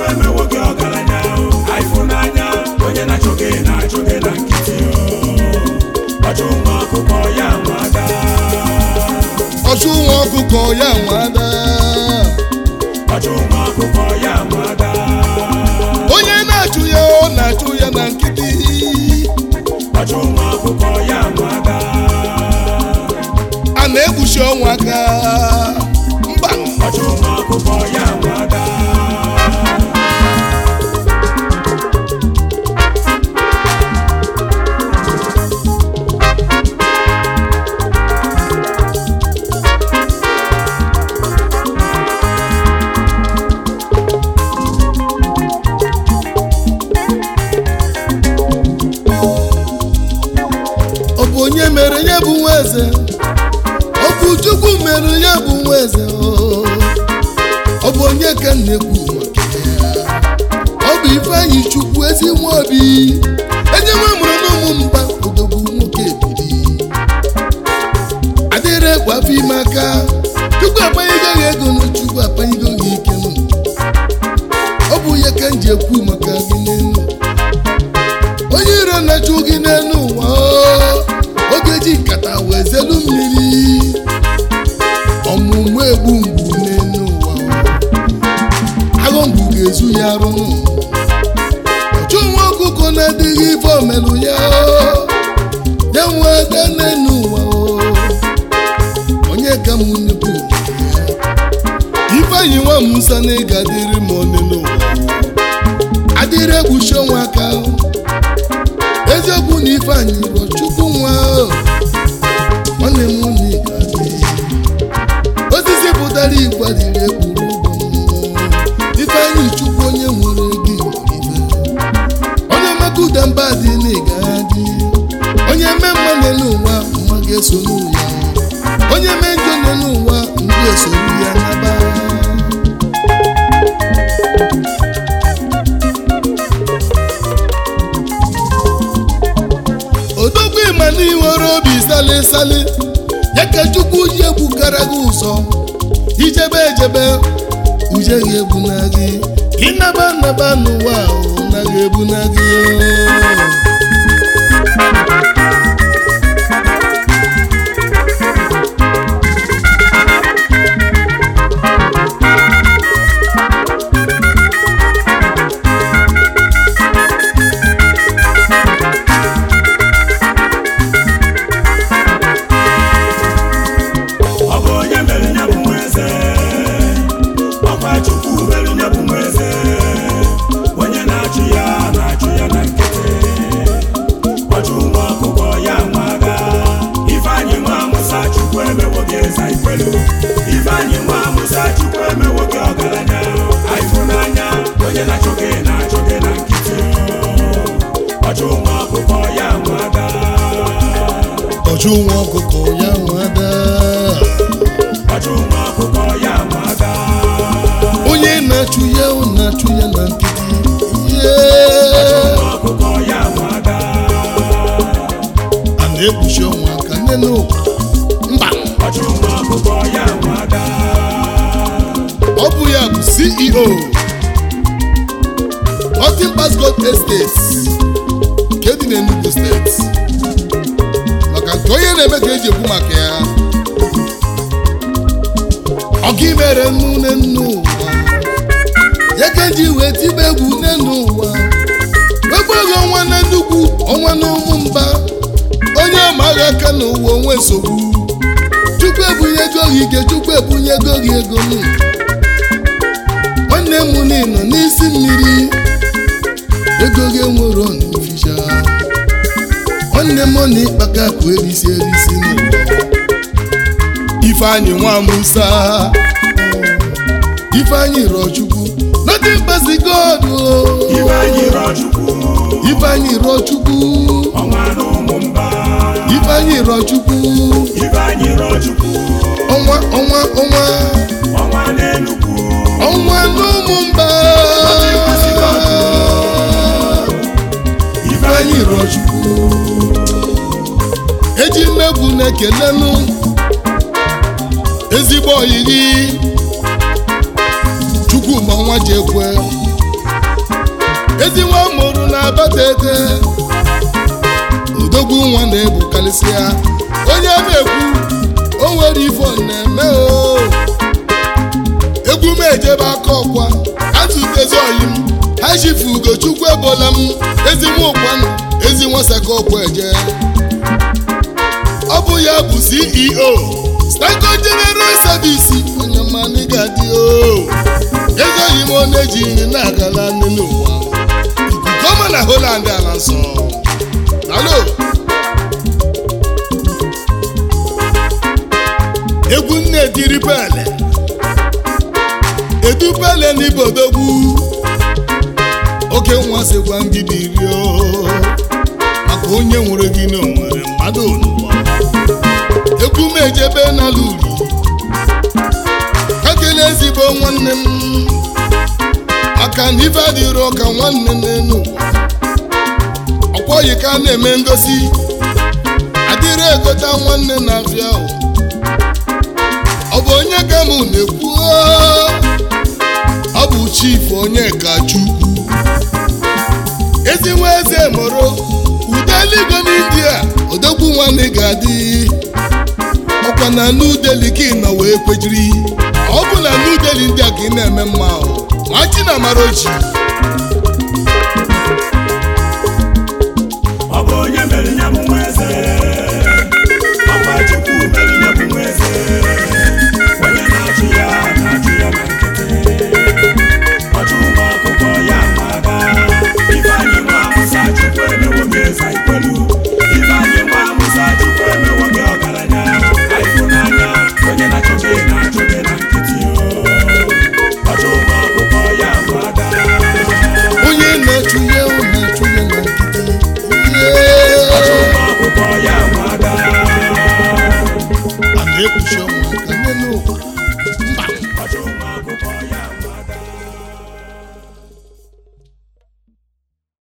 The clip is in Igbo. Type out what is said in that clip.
emewo gị ọgaranya ịfụnanya onye na-achọ gị na-achọ gị na nkịtị ọchụ nwa ọkụkọ ya nwada ọchụ nwa ọkụkọ ya nwada ọchụ nwa ọkụkọ ya nwada onye na-achụ ya ọ na-achụ ya na nkịtị ọchụ nwa ọkụkọ ya nwada a na-egbuchi ọnwa aka mba ọchụ nwa ọkụkọ ya nwada ọ bụ onye mere ya bụ nwa eze ọ bụ chukwu mere ya bụ nwa eze o. ọ bụ onye ka m na-ekwu maka ya ọ bụ ifeanyị chukwu ezi nwa obi enye nwa mụrụ n'ụmụ mba odogwu nwoke ebiri adịrị ekwe afọ ime aka chukwu akpanyego gị ego na chukwu akpanyego gị ike nụ ọ bụ ya ka m ji ekwu maka gị n'elu onye iro na-achụ gị n'elu ụwa o, oge ji nkata wee zelu mmiri ọmụmụ egbu mgbu n'elu ụwa o. agụ mgbu ga-ezu ya arụ ọchụ nwa ọkụkọ na-adịghị ife omelụ ya o. ya nwa ada n'elu ụwa o. onye ka m nnukwu ifeanyị nwa musa na ịga dịrị m ọnụ n'ụwa adịrị egbuchi ọnwa aka o. eziokwu na ifeanyị bụ chukwu nwa o. nwanne m nwunye ga-adị osisi pụtara igwe dịrị ekwuru ụgwọ ifeanyị chukwu onye nwere gị ife onye mmekọ ụda mba dị na ịga adị onye eme mma n'elu ụwa mma ga-eso n'ụwa onye mee njọ n'elu ụwa ndị esoro ya naba odogwu ịma na iwere obi sali sali ya ka chukwu ji egbukara gị ụzọ ijebe ejebe uje gị egbu na gị ịnaba naba n'ụwa ahụ na gị egbu na gị ọ bụ onye mere ya bụ nwa eze ọkwa chukwu mere ya bụ nwa eze onye na-achụ ya na-achụ ya na nkịtị ọchụ nwa ọkụkọ ya nwada ifeanyị nwa amụsa chukwu emewo gị eze ikwelu ifeanyị nwa amụsa chukwu emewo gị ọgaranya ịfụnanya onye na-achụ gị na-achụ gị na nkịtị ọchụ nwa ọkụkọ ya nwada ọchụ nwa ọkụkọ ya nwada ọchụ nwa ọkụkọ ya nwada onye na-achụ ya ọ na-achụ ya na nkịtị ihe nwa ọkụkọ ya nwada a na-ekpuchi ọnwa aka nne n'ụwa mba ọchụ nwa ọkụkọ ya nwada ọ bụ ya bụ ceo Nothing Passport Estates nke dị n'Enugu steeti maka nke onye na-eme ka eji ekwu maka ya ọga imere nnu nne ụwa ya ka eji wee tibe egwu nne n'ụwa wegbu oge ọnwa na nnukwu ọnwa na ụmụ mba onye ọma agha aka n'ụwa onwe nsogbu chukwu ebunyego gị ike chukwu ebunyego gị ego nụ nwanne m nọ n'isi mmiri ego gị enwero n'ifisha nwanne m na ịkpaka akụ erisi erisi n'ụwa ifeanyị nwa musa ifeanyị rọchukwu nothing but God o. ifeanyị rọchukwu ifeanyị rọchukwu ọnwa na ụmụ mba ifeanyị rọchukwu ifeanyị rọchukwu ọnwa ọnwa ọnwa ọnwa n'enugwu ọnwa n'ụmụ mba ifeanyị rọchukwu eji mmegwu na-ekelenu ezigbo oyi gị chukwuma nwa ji ekwe ezi nwa mụrụ na abatete odogwu nwa na-ebukarịsịa onye na-ekwu o nwere ifo na-eme o egwu m ejebe aka ọkwa atụtezi oyi m ha jifu ugochukwu ebola m ezi nwa ụkwanụ ezi nwa saka ọkwa eje ọ bụ ya bụ ceo stako general service onye mmanụ ga-adị o ezoghị m ọ na-eji nri na-agala nne n'ụwa ikuku ọma na holand ala nsọ alo egwu nne dịrị pele edu pele n'ibodogwu oke nwa sikwa ngidi rio maka onye nwere gị na onwere mmadụ n'ụwa egwu m ejebe n'ala uri ekele ezigbo nwanne m maka na ife adịrọ ka nwanne n'elu ụwa ọkwọghị ka a na-eme ngosi adịrị egota nwanne na-afịa ahụ ọ bụ onye ka mụ na-ekwu ọ bụ chief onye ka chukwu ezi nwa eze mụrụ ude eluigwe n'india odogwu nwanne ga-adị ọkwa na nudeli ka ị nọ wee kwejiri ọ bụ na nudeli ndị a ka ị na-eme mma ahụ ma chi na amara oji